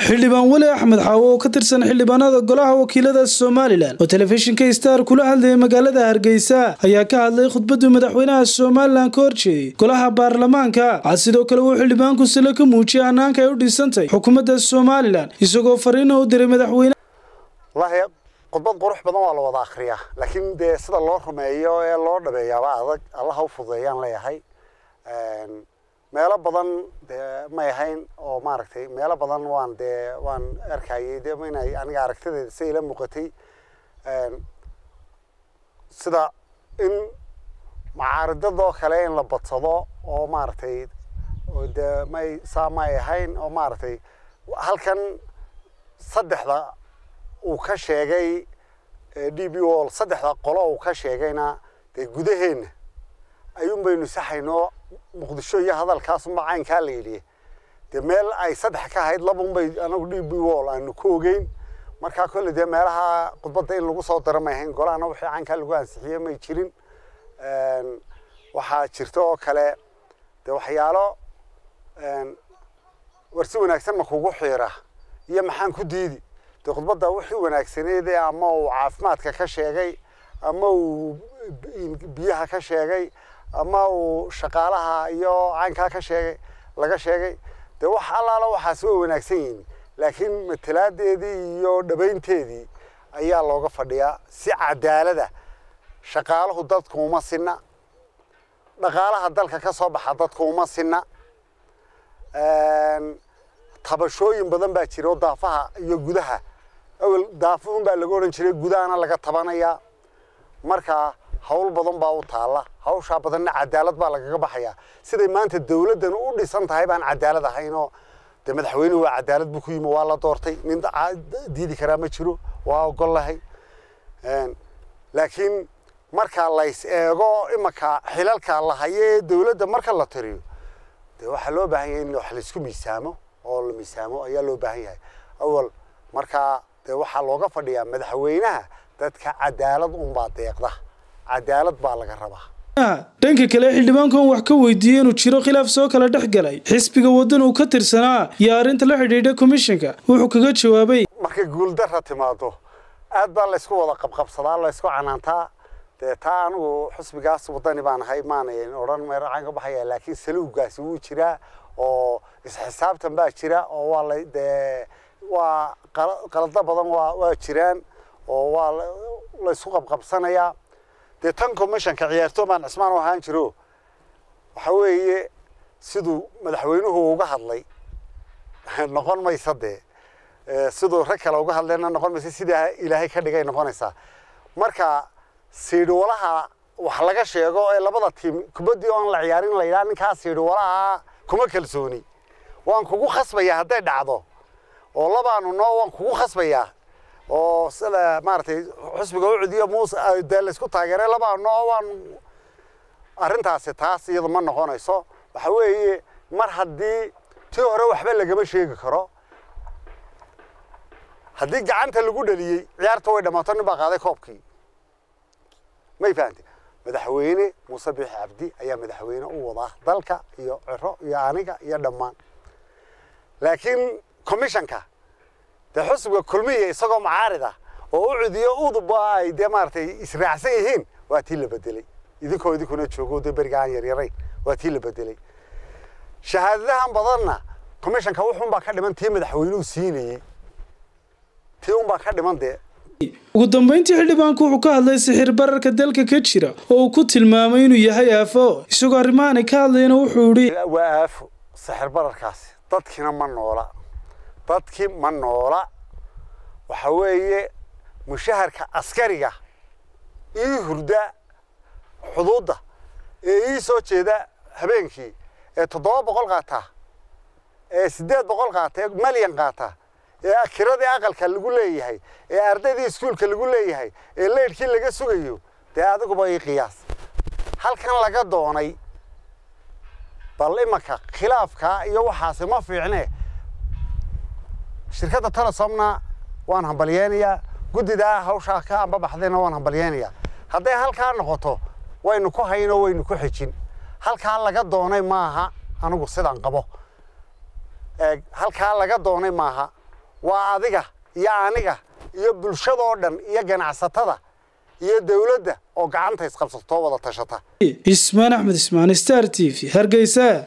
xildhibaan weli axmed xaawo oo ka tirsan xildhibaanada golaha wakiilada somalilan oo telefishinka star kula hadlayay magaalada hargeysa ayaa ka hadlay khudbadii madaxweynaha somalilan ka horjeeyey golaha baarlamaanka waxaa sidoo kale uu xildhibaanku silo ka muujiyay hannaanka ay u dhisantay xukuumadda somalilan isagoo fariina u diray madaxweyne wallaahi khudbad qurux badan waa la wada akhriyaa laakiin dee sida loo rumeeyo ee loo dhabeeyaaba adag allaha u fududeeyaan leeyahay meelo badan dee may ahayn oo maaragtay meelo badan waan dee waan arkayay dee inay aniga aragtideeda si ila muuqatay sida in macaaridadoo kale in la badsado oo maaragtay dee may saa may ahayn oo maaragtay halkan saddexda uu ka sheegay d b wall saddexda qolo uu ka sheegayna dee gudaheenna ayuun baynu saxaynoo muqdisho iyo hadalkaasunba caynkaa la yidhi dee meel ay saddex ka ahayd labun bay anagu d b wall aanu ku ogeyn markaa kolle dee meelaha khudbadda in lagu soo dara may ahayn golahana wixii caynkaa lagu ansixiyey may jirin waxaa jirta oo kale dee waxyaalo war si wanaagsan ma kugu xiira iyo maxaan ku diidi dee khudbadda wixii wanaagsaneed ee ama uu caafimaadka ka sheegay ama uu biyaha ka sheegay ama uu shaqaalaha iyo caynkaa ka sheegay laga sheegay dee wax allaala waxaas way wanaagsan yihiin laakiin matalaadeedii iyo dhabaynteedii ayaa looga fadhiyaa si cadaalada shaqaaluhu dadku uma sinna dhaqaalaha dalka ka soo baxa dadku uma sinna tabashooyin badan baa jira oo daafaha iyo gudaha awel daafuhun baa laga odhan jiray gudahana laga tabanayaa markaa hawl badan baa u taalla hawshaa badanna cadaalad baa lagaga baxayaa siday maanta dawladdan u dhisan tahay baan cadaalad ahaynoo dee madaxweynuhu waa cadaalad buu ku yimi waa la doortay nin diidi karaa ma jiro waa ogol lahay laakiin marka lays eego imanka xilalka la hayo ee dawladda marka la tiriyo dee waxaa loo baahan yahay in wax laysku miisaamo oo la miisaamo ayaa loo baahan yahay awal markaa dee waxaa looga fadhiyaa madaxweynaha dadka cadaalad unbaa deeqda cadaalad baa laga rabaa dhanka kale xildhibaankan wax ka weydiiyey inuu jiro khilaaf soo kala dhex galay xisbiga waddan uu ka tirsanaa iyo arrinta la xidhiidha komishinka wuxuu kaga jawaabay markay guuldarra timaado aad baa laysku wada qabqabsadaa laysku canaantaa dee taa anigu xusbigaas waddani baan ahay maanayn odhan meeracaan ka baxaya laakiin saluugaasi wuu jiraa oo isxisaabtan baa jira oo waa la dee waa qalado badan waa waa jiraan oo waa laysku qabqabsanayaa dee tan commissionka ciyaartooy cismaan u ahaan jiro waxa weeye siduu madaxweynuhu uga hadlay noqon maysa dee siduu rag kale uga hadlayna noqon maysa sidaa ilaahay ka dhigay noqonaysaa marka siidhiwalaha wax laga sheego ee labada tiim kubaddii oon la ciyaarin la yidhaha ninkaa siidhiwalaha kuma kalsooni waan kugu khasbayaa hadday dhacdo oo labaanu noo waan kugu khasbayaa oo sida maaragtay xusbiga u cudiyo muuse dee laysku taageeray labaanu noo waan arrintaasi taas iyadu ma noqonayso waxa weeye mar haddii tii hore waxba lagama sheegi karo haddii gacanta lagu dhaliyey ciyaarta way dhammaato nin baa qaaday koobkii may fahante madaxweyne muuse biixi cabdi ayaa madaxweyne u wadaa dalka iyo ciro iyo aniga iyo dhammaan laakiin commissionka dee xusbiga kulmiya isagoo macaarid ah oo u cudiyo uduba ay dee maaragtay israacsan yihiin waa tii la bedelay idinkoo idinkuna joogo dee beriga aan yaryarayn waa tii la bedelay shahaadadahan badanna commissionka wuxuunbaa ka dhiman tii madaxweynuhu siinayey tii unbaa ka dhiman dee ugu dambeyntii xildhibaanku wuxuu ka hadlay sixir bararka dalka ka jira oo uu ku tilmaamay inuu yahay aafo isagoo arrimahaani ka hadlayna wuxuu idhi waa aafo sixir bararkaasi dadkiina ma noola dadkii ma noola waxa weeye mushaharka askariga ii hurda xuduudda ee ii soo jeeda habeenkii ee toddoba boqol qaata ee siddeed boqol qaata ee malyan qaata ee kiradii aqalka lagu leeyahay ee ardaydii iskuulka lagu leeyahay ee leydhkii laga sugayo dee adiguba ii qiyaas halkan laga doonay bal imanka khilaafkaa iyo waxaasi ma fiicne shirkadda telesomna waan hambalyeynayaa guddidaa hawshaa ka ambabaxdayna waan hambalyeynayaa hadday halkaa noqoto waynu ku hayno waynu ku xejin halkaa laga doonay maaha anigu sidaan qabo halkaa laga doonay maaha waa adiga iyo aniga iyo bulshadoo dhan iyo ganacsatada iyo dawladda oo gacanta isqabsatoo wada tashata ismaan axmed ismaan star t v hargeysa